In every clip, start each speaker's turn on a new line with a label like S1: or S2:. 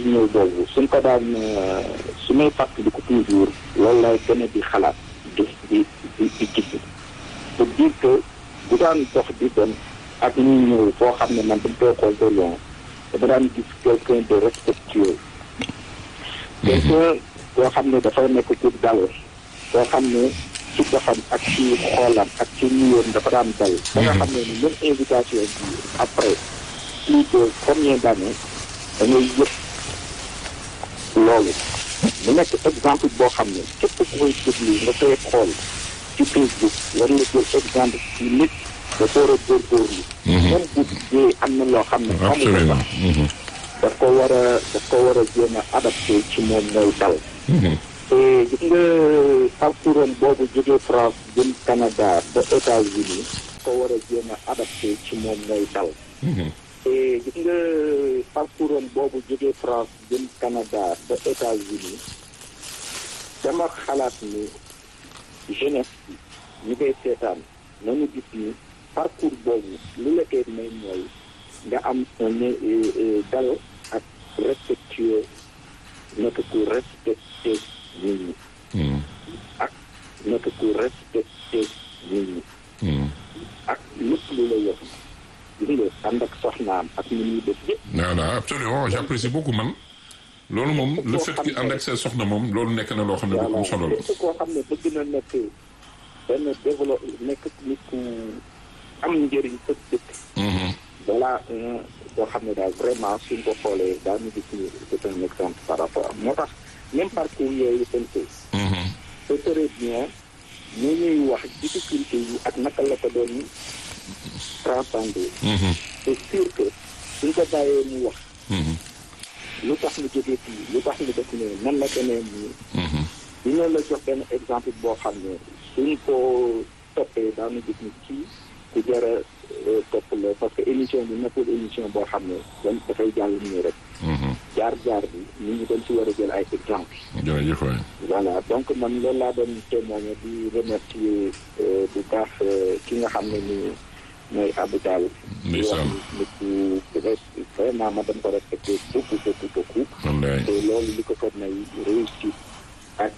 S1: di ñëw boobu suñ ko daan su may fàttaliku toujours loolu lay gën a di xalaat di di di di gis pour dire que bu daan dox di dem ak ñuy ñëw foo xam ne man dañ koy xool de loin dama daan gis quelqu'un de respectueux quelqu'un koo xam ne dafay nekk ku dal koo xam ne ci doxam ak ci xoolam ak ci nuyoom dafa daan dal ba nga xam ne ni même invitation bi après plus de combien d'années da ngay yëpp loolu mu nekk exemple boo xam ne képp ku koy déglu nga koy xool ci Facebook war nga jël exemple ci nit dafa war a góorgóorlu même bu dee am na loo xam ne xamu ko sax daf ko war a daf ko war a jéem a adapté ci moom mooy dal te gis nga parcours am boobu jógee France jëm Canada ba États-Unis ko war a jéem a adapté ci moom mooy dal te gis nga parcours am boobu jógee France jëm Canada ba États-Unis dama xalaat ni jeunesse bi ñu koy seetaan nañu gis ni parcours boobu lu la koy may mooy nga am un dal ak respectueux nekk ku respecté nit ñi ak nekk ku respecté nit ñi ak lépp lu la yor gis nga ànd ak soxnaam ak ni muy def yëpp
S2: non non absolument j'apprécie beaucoup man loolu moom le fait que ànd ak sa soxna moom loolu nekk na loo xam ne lu am solo la
S1: képp koo xam ne bëgg na nekk benn développe nekk nit ku am njëriñ sa dëkk voilà boo xam ne daal vraiment suñ ko xoolee daal ñu gis ni c'est un exemple par rapport am moo tax même parcours yooyu tënk ce serait bien ñu ñuy wax difficulté yi ak naka la ko doon transcender c'est sûr que suñ ko bàyyee mu wax lu tax mu jógee fii lu tax mu def ne nan la demee nii dina la jox benn exemple boo xam ne suñ ko toppee daanu gis ni kii ku jar a topp la parce que émission bi nekkul émission boo xam ne dañ dafay jàll nii rek jaar-jaar bi nit ñi dañ ci war a jël ay exemple
S2: jërëjëf waay
S1: voilà donc man loolu laa doon témoigner di remercier bu baax ki nga xam ne nii mooy Abou Tall di wax nit ku vraiment ma dañ ko respecté beaucoup beaucoup beaucoup
S2: wallaay
S1: te loolu li ko ko may réussite ak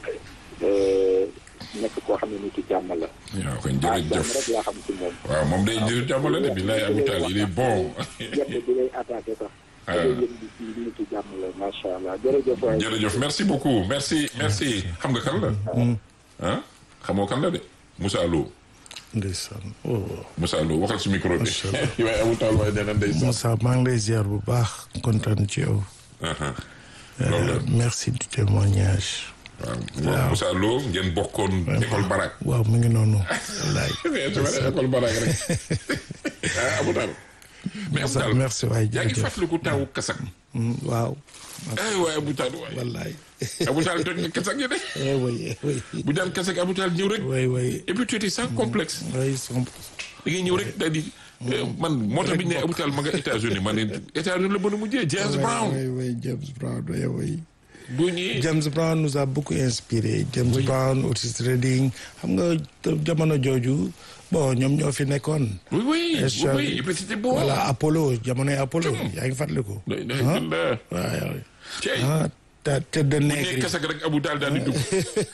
S1: nekk koo xam ne nit ki jàmm la
S2: waaw kon
S1: ah jàmm
S2: jërëjëf
S1: rek laa xam ci moom
S2: waaw moom day jërë jàmmale de billaay Abou Tall il est bon
S1: yëpp bi lay attaqué sax da ngay yëg di ci nit ki jàmm la macha allah jërëjëf waay
S2: jërëjëf merci beaucoup merci merci xam nga kan la ah xamoo kan la de Moussa Lo
S3: ndeysaan oh
S2: Moussa Lo waxal si micro bi waaye Abou Tall waaye nee na ndeysaan
S3: Moussa maa ngi lay ziar bu baax kontaan ci yow
S2: aha loolu la
S3: merci du témoignage
S2: waaw Moussa Lo ngeen bokkoon école Barak
S3: waaw mu ngi noonu wallaay
S2: su ma nee école Barak rek ah Abou Tall mais Abou Tall
S3: merci waay
S2: yaa ngi
S3: jërëjëf
S2: fàttaliku taawu kasak
S3: Mm, waaw
S2: ay waay Abou Tall waay
S3: wallaay
S2: Abou Tall toj nga kasak yi de
S3: eh oui eh oui
S2: bu daan kasak Abou Tall ñëw rek
S3: oui oui
S2: et puis tu étais sans complexe
S3: oui son
S2: da ngay ñëw rek daal di man moo tax bi ñu ne Abou Tall ma nga États-Unis ma ne États-Unis la mën a mujjee James Brown
S3: oui oui James Brown oui oui
S2: bu ñëwee
S3: James Brown nous a beaucoup inspiré James Brown Otis Redding xam nga te- jamono jooju bon ñoom ñoo fi nekkoon
S2: oui oui oui
S3: Est-ce-
S2: oui et puis c'était bon
S3: voilà Apollo jamonoy Apollo yaa ngi fàttaliku
S2: day day gën la
S3: waaw
S2: cey
S3: ah te tëdd
S2: bu
S3: nègre
S2: ñëwee
S3: yi
S2: kasak rek Abou Tall daal di dugg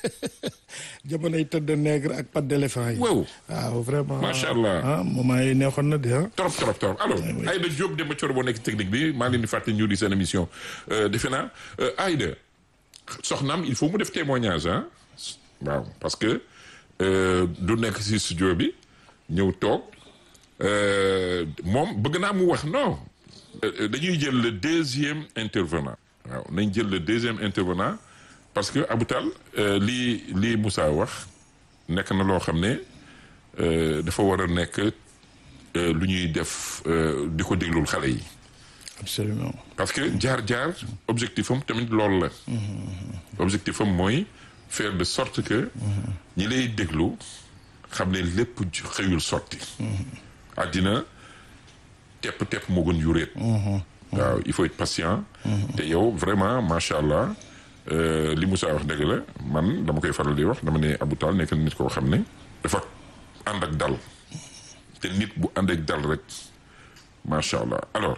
S3: jamonoy tëdd nègre ak patte d'éléphant yi
S2: waaw
S3: waaw vraiment
S2: Macha Allah.
S3: ah moment yi neexoon na de ah
S2: trop trop trop alors Aïda Diop Demba Thioro boo nekk technique bi maa leen di fàttali ñu di seen émission defe naa Aïda soxnaam il faut mu def témoignage ah waaw parce que euh, du nekk si studio bi ñëw toog euh, moom bëgg naa mu wax non Euh, dañuy jël le deuxième intervenant waaw nañ jël le deuxième intervenant parce que Abou Tall euh, lii lii Moussa wax nekk na loo xam ne euh, dafa war a nekk euh, lu ñuy def euh, di ko déglul xale yi
S3: absolument
S2: parce que jaar-jaar objectif am tamit loolu la objectif am mooy faire de sorte que ñi lay déglu xam ne lépp ju- xëyul sotti àddina tepp-tepp moo gën yuréet waaw il faut être patient te yow vraiment macha allah euh, li Moussa wax dëgg la man dama koy faral di wax dama ne Abou Tall nekk na nit koo xam ne dafa ànd ak dal te nit bu ànd ak dal rek macha allah alors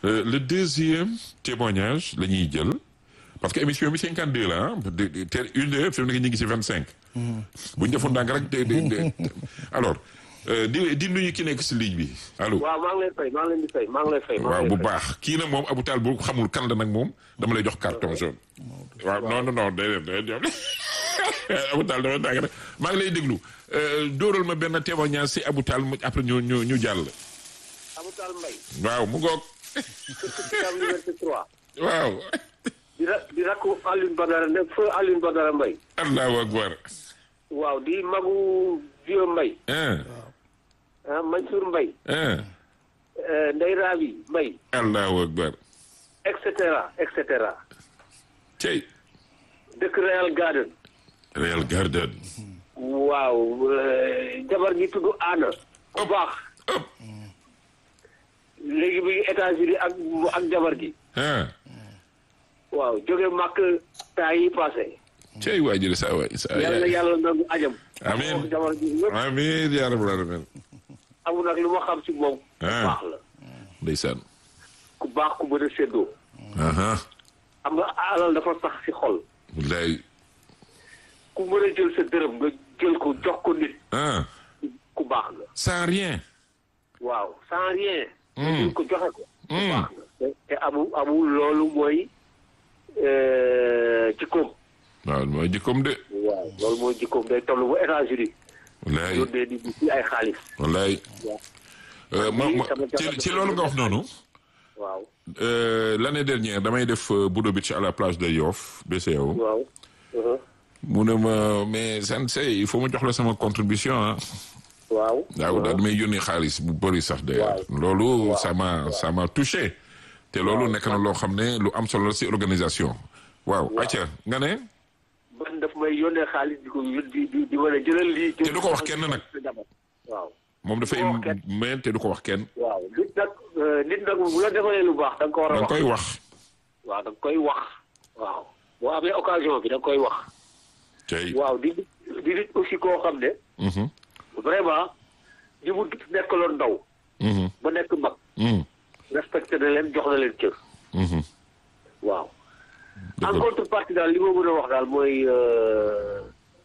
S2: Euh, le deuxième témoignage la ñuy jël parce que émission bi 52 la ah de de- te une heure fi mu nekk ñu ngi si 25. bu ñu defoon ndànk rek de de de alors euh, di di nuyu ki nekk si ligne bi allo.
S4: waaw maa ngi lay fay maa ngi leen di fay maa ngi lay fay. maa
S2: waaw
S4: ngi
S2: bu
S4: lay fay.
S2: baax kii nag moom Abou Tall bu xamul kan la nag moom dama lay jox carton jaune. waaw non non non day day day Abou Tall dama tàgg rek maa ngi lay déglu euh, dóoral ma benn témoignage si Abou Tall mu après ñu ñu ñu jàll.
S4: Abou Tall Mbaye.
S2: waaw mu ngoog
S4: Sicap Liberté 3.
S2: waaw.
S4: di ra di rakku Alioune Badara ne feu Alioune Badara Mbaye.
S2: allahu akbar.
S4: waaw di magu Vieux Mbaye.
S2: ah
S4: ah Mansour Mbaye.
S2: ah
S4: euh, Ndeye Rabi Mbaye.
S2: allahu akbar.
S4: et cetera et cetera.
S2: cey
S4: dëkk Real Garden.
S2: Real Garden.
S4: waaw euh, jabar gi tudd Anna. bu baax.
S2: hop
S4: léegi bi ngi États-Unis ak ak jabar gi.
S2: ah
S4: waaw jóge màkk temps yi passé.
S2: cey waa jële saa waay saa
S4: yàlla na
S2: yaay.
S4: yàlla nangu ajam.
S2: Amiin.
S4: wax jabar gi yëpp
S2: amiin yaa rabbal aalamiin.
S4: amul nag lu ma xam ci moom. ku
S2: Ah.
S4: baax la.
S2: ndeysaan.
S4: ku baax ku mën a séddoo.
S2: aha
S4: xam nga alal dafa sax ci xol.
S2: wallaay
S4: ku mën a jël sa dërëm nga jël ko jox ko nit.
S2: ah
S4: ku baax la.
S2: sans rien.
S4: waaw sans rien. nga
S2: Mm.
S4: jël ko joxe ko. ku
S2: Mm.
S4: baax la. te te amul amul loolu mooy euh, jikkoom.
S2: waaw mooy jikkoom de.
S4: waaw loolu mooy jikkoom day toll bu États-Unis.
S2: wallaay
S4: yónnee di ci ay xaalis.
S2: wallaay.
S4: waaw.
S2: Euh, ma ma
S4: sama
S2: ci
S4: jabar
S2: ci loolu nga wax noonu.
S4: waaw.
S2: euh, l'année dernière damay def euh, Budo Beach à la plage de Yoff BCEAO.
S4: waaw. Uh-huh.
S2: mu ne ma mais sensei il faut ma jox la sama contribution ah.
S4: waaw.
S2: waaw daal damay yónnee xaalis bu bëri sax d'ailleurs. loolu ça m'a ça m'a touché. te loolu nekk na loo xam ne lu am solo la si organisation. waaw acca nga ne.
S4: man daf may yónnee xaalis di ko yón- di di di mën a jëlal lii.
S2: Te du ko wax kenn nag.
S4: waaw.
S2: moom dafay
S4: Du ko wax kenn.
S2: meen te du ko wax kenn.
S4: waaw nit nag euh, nit nag bu la defalee lu baax da nga ko war a
S2: da nga
S4: wax.
S2: koy wax.
S4: waaw da nga koy wax. waaw boo amee occasion bi da nga koy wax.
S2: tey.
S4: waaw di di nit aussi koo xam ne
S2: Mhm,
S4: vraiment ñi mu nekkaloon ndaw
S2: mhm,
S4: ba nekk mag
S2: mhm,
S4: respecté na leen jox na leen cër.
S2: mhm.
S4: waaw.
S2: Dëgg
S4: en
S2: la.
S4: contrepartie daal li ma mën a wax daal mooy euh,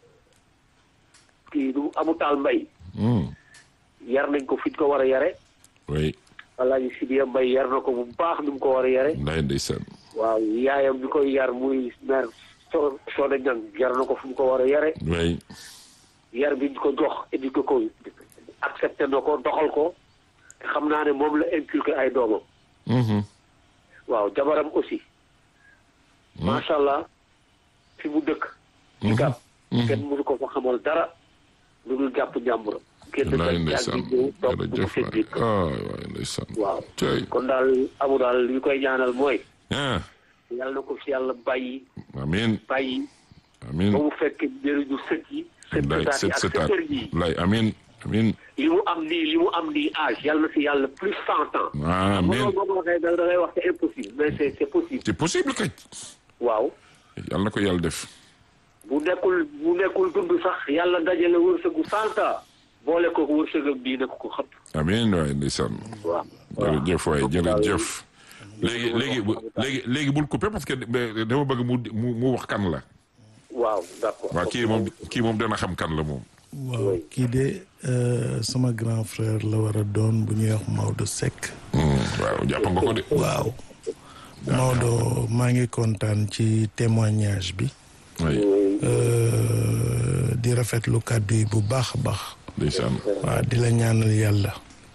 S4: kii du amu taal mbay
S2: Mhm,
S4: yar nañ ko fi ñu ko war a yare
S2: oui
S4: Alaaji Sidiya Mbay yar na ko bu baax ni mu ko war a yare
S2: ndaay ndeysaan.
S4: waaw yaayam bi koy yar muy mère so Soda Ñang yar na ko fu mu ko war a yare
S2: oui
S4: yar bi ñu ko jox éduqué ko accepté na ko doxal ko te xam naa ne moom la inculqué ay doomam
S2: Mhm,
S4: waaw jabaram aussi macha allah fi mu dëkk ci gàpp kenn mënu ko fa xamal dara lu dul jàpp njàmburam kenn
S2: ndaay
S4: dëkk ak
S2: ndeysaan.
S4: di ñëw toog bu
S2: jërëjëf
S4: seen biir
S2: waay ah waay ndeysaan.
S4: waaw
S2: tey.
S4: kon daal amu daal li ñu koy ñaanal mooy
S2: ah
S4: yàlla na ko fi yàlla bàyyi
S2: amiin
S4: bàyyi
S2: amiin.
S4: ba mu fekk njëriñu sët yi sët
S2: ndaay
S4: sëtaat yi
S2: set
S4: ak
S2: setaat
S4: sëtër yi
S2: lay amiin amiin.
S4: li mu am nii li mu am nii âge yàlla na fi yàlla plus cent ans
S2: ah
S4: xam nga
S2: amiin.
S4: loolu boo ko waxee da da ngay wax c'est impossible mais c'est c'est possible
S2: c'est possible kay.
S4: waaw
S2: yàlla na ko yàlla def.
S4: bu nekkul bu nekkul dund sax yàlla dajale wërsëgu cent ans boole ko wërsëgam bii nekk ko xam
S2: amiin waay ndeysaan.
S4: waaw
S2: jërëjëf waay
S4: Donc daal-
S2: jërëjëf. léegi léegi bu léegi léegi bul coupé parce que dama bëgg mu mu mu wax kan la.
S4: waaw d'accord
S2: waaw kii moom kii moom dana xam kan la moom.
S3: waaw kii de euh, sama grand frère la war a doon bu ñuy wax Maodo Seck.
S2: Hmm, waaw jàpp nga ko de.
S3: waaw Maodo maa ngi kontaan ci témoignage bi
S2: oui
S3: euh, di rafetlu kàddu yi bu baax a baax
S2: ndeysaan.
S3: waaw di la ñaanal yàlla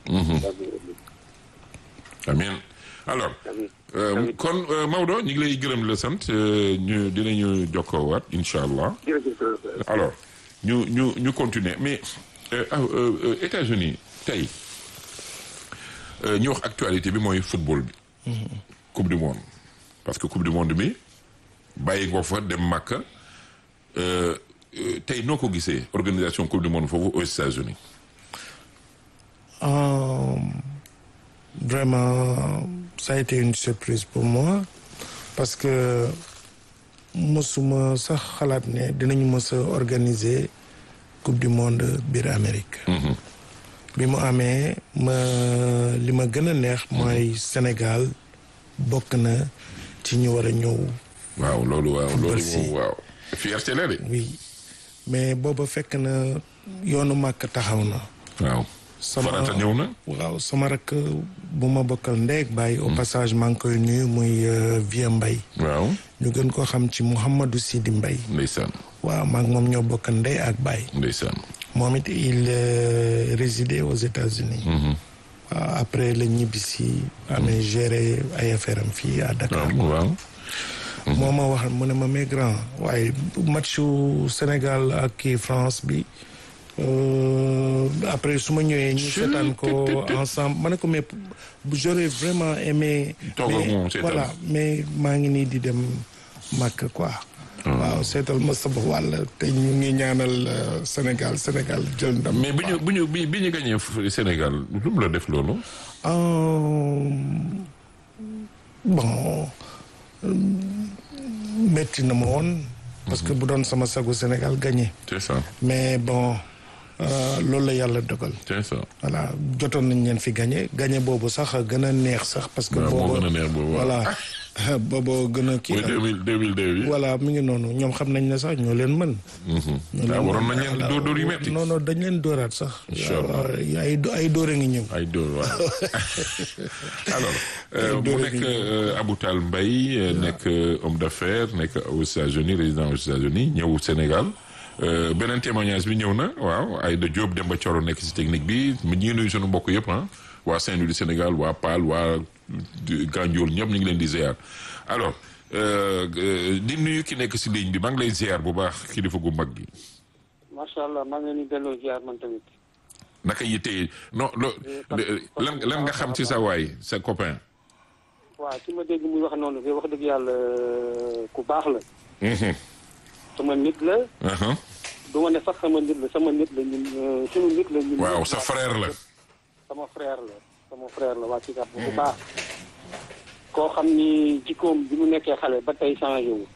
S2: amiin alors euh, kon euh, Maodo ñu ngi lay gërëm la sant euh, ñu dinañu jokkoowaat incha allah.
S4: jërëjëf
S2: alors ñu ñu ñu continuer mais euh, ah, euh, euh, États-Unis tey euh, ñu wax actualité bi mooy football bi. coupe du monde parce que coupe du monde bi bàyyi nga fa dem Makka euh, euh, tey noo ko gisee organisation coupe du monde foofu aux États-Unis
S3: Euh, vraiment ça a été une surprise pour moi parce que mosuma sax xalaat ne dinañu mës a organiser coupe du monde biir Amérique bi mu amee ma li ma gën a neex mooy Sénégal bokk na ci ñu war a ñëw
S2: waaw loolu waaw loolu
S3: Merci.
S2: moom waaw fierté la de
S3: oui mais booba fekk na yoonu màkk taxaw na
S2: waaw
S3: sama
S2: farata ñëw na
S3: waaw sama rakk bu ma bokkal ndeeg bàyyi au passage maa ngi koy nuyu muy euh, Vieux Mbay
S2: waaw
S3: ñu gën koo xam ci Mouhamadou Sidi Mbay
S2: ndeysaan
S3: waaw maa ngi moom ñoo bokk ndey ak bàyyi
S2: ndeysaan
S3: moom it il euh, résidait aux États-Unis waaw après la ñibbisi amee géré ay affaire am fii à Dakar
S2: waaw waaw
S3: moo ma wax mu ne ma mais grand waaye matchu Sénégal ak kii France bi euh, après su ma ñëwee ñu
S2: Chut,
S3: seetaan ko
S2: tut, tut, tut.
S3: ensemble ma ne ko mais j'aurais vraiment aimé
S2: Toog ak
S3: mais
S2: moom seetaan.
S3: voilà mais maa ngi nii di dem màkk quoi waaw seetal ma sama wàll te ñu ngi ñaanal euh, Sénégal Sénégal jël ndam
S2: mais bi ñu bi ñu bi bi ñu gagné f- Sénégal lu mu la def loolu
S3: Euh, bon euh, métti na ma woon parce que bu doon sama sagu Sénégal gagné
S2: c'est ça
S3: mais bon euh, loolu la yàlla dogal
S2: c'est ça
S3: voilà jotoon nañ leen fi gagné gagné boobu sax gën a neex sax parce que
S2: waaw moo
S3: boobu
S2: gën a neex boobu waaw.
S3: voilà boobu gën a kii
S2: mooy
S3: la.
S2: deux mille deux mille deux bi
S3: voilà mi ngi noonu ñoom xam nañ ne sax ñoo leen mën ñoo
S2: ah
S3: leen
S2: waroon
S3: mën.
S2: nañ leen
S3: Voilà.
S2: dóor dóor yu metti
S3: non non dañ leen dóoraat sax
S2: Incha Allah.
S3: waaw, ay ay dóor a ngi ñëw
S2: ay dóor waaw alors euh, mu nekk euh, Abou Tall Mbaye euh, nekk euh, homme d'affaires nekk aux États-Unis résident aux États-Unis ñëw Sénégal Euh, beneen témoignage bi ñëw na waaw Aïda Diop Demba Thioro nekk ci technique bi mu ngi nuyu sunu mbokk yëpp ah waa Saint-Louis du Sénégal waa Paal waa Gandiol ñëpp ñu ngi leen di ziar alors euh, euh, di nuyu ki nekk ci ligne bi maa ngi lay ziar bu baax kilifa gu mag gi
S5: macha allah maa ngi leen di delloo ziar man tamit.
S2: naka yitte non lo lan lan nga xam ci sa waay sa copain.
S5: waaw ci ma dégg muy wax noonu de wax dëgg yàlla ku baax la. sama nit la.
S2: Uh-huh.
S5: du ma ne sax sama nit la sama nit la ñun euh, sunu nit la ñun.
S2: waaw
S5: ñëpp.
S2: sa frère la.
S5: sama frère la sama frère la waa ci gàpp bu baax. koo xam ni jikkoom bi mu nekkee xale ba tey changé wu.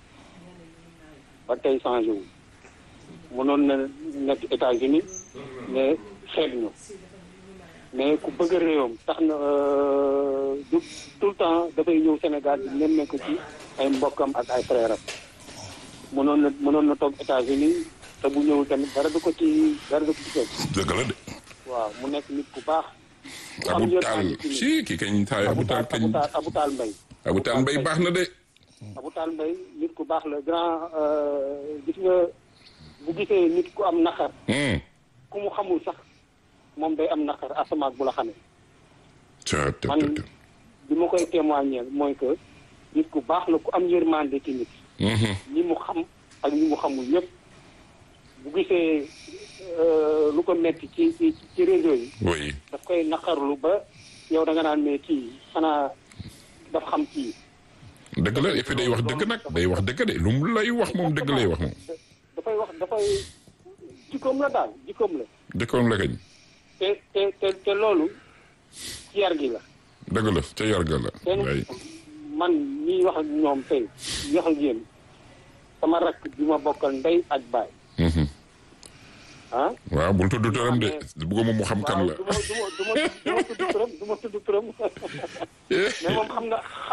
S5: ba tey changé wu. mënoon na nekk États-Unis mais xeeb ñu. mais ku bëgg réewam tax na euh, du tout le temps dafay ñëw Sénégal di nemmeeku ci ay mbokkam ak ay frère am mënoon na mënoon na toog États-Unis te bu ñëwul tamit dara du ko ci dara du ko ci fekk
S2: dëgg la de.
S5: waaw mu nekk nit ku baax. ku am
S2: Abu
S5: yërmande
S2: Taal
S5: ci nit.
S2: si ki kañ taay Abu
S5: Abu
S2: Taal
S5: Taal
S2: kañ
S5: Abu Taal Abu Taal Mbay.
S2: Abu Taal Mbay baax na de.
S5: Abu Taal Mbay nit ku baax la grand euh, gis nga bu gisee nit ku am naqar
S2: Hmm.
S5: ku mu xamul sax moom day am naqar asamaak bu la xamee.
S2: ca te
S5: man
S2: te te.
S5: bi ma koy témoigner mooy que nit ku baax la ku am yërmande ci nit
S2: Mhm.
S5: ñi mu xam ak ñi mu xamul ñëpp bu gisee euh, lu ko metti ci ci ci réseau yi
S2: oui
S5: daf koy naqarlu ba yow da nga naan mais kii xanaa daf xam kii
S2: dëgg la et puis day wax dëgg nag day wax dëgg de lu mu lay wax moom dëgg lay wax moom.
S5: dafay wax dafay jikkoom la daal jikkoom la
S2: dëkkoon la kañ.
S5: te te te te loolu ci yar gi la
S2: dëgg la ca yarga la.
S5: te
S2: waay
S5: man ñiy wax ak ñoom tey ñi wax ak yéen sama rakk bi ma bokkal ndey ak baay
S2: Mhm.
S5: ah
S2: waaw bul tudd turam de bëgguma mu xam kan
S5: waaw
S2: la.
S5: du ma du ma du ma du ma tudd turam du ma tudd turam mais moom xam nga